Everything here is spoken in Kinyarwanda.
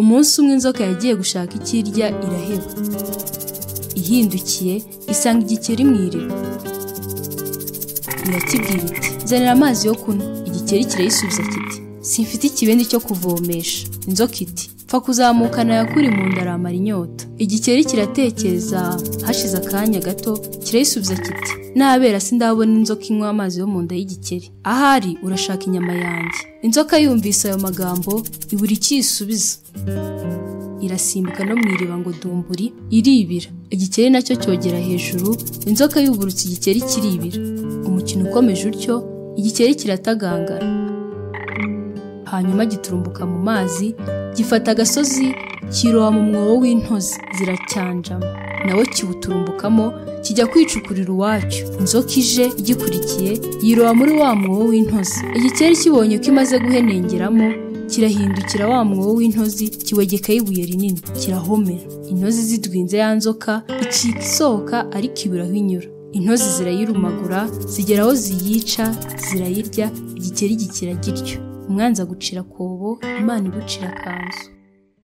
umunsi umwe inzoka yagiye gushaka icyo irya iraheba ihindukiye isanga igikeri mu iriba irakibwira iti nzanira amazi yo kunywa igikeri kirayisubiza kiti simfite ikibindi cyo kuvomesha inzoka iti pfa kuzamukana yakuri mu nda aramara inyota igikeri kiratekereza hashize akanya gato kirayisubiza kiti nabera sindabona inzoka inywa amazi yo mu nda y'igikeri ahari urashaka inyama yanjye inzoka yumvise ayo magambo ibura icyo iyisubiza irasimbuka no mu iriba ngo dumburi iribira igikeri nacyo cyogera hejuru inzoka yubutse igikeri kiribira umukino ukomeje utyo igikeri kiratagangara hanyuma giturumbuka mu mazi gifata agasozi kiroba mu mwobo w'intozi ziracyanjama nawe kiwuturumbukamo kijya kwicukurira uwacyo inzoka ije igikurikiye yiroba muri wa mwobo w'intozi igikeri kibonye ko imaze guhenengeramo kirahindukira wa mwobo w'intozi kiwegekaho ibuye rinini kirahomera intozi zidwinze ya nzoka icika isohoka ariko iburaho inyura intozi zirayirumagura zigera aho ziyica zirayirya igikeri gikira gityo umwanzi agucira akobo imana igucira akanzu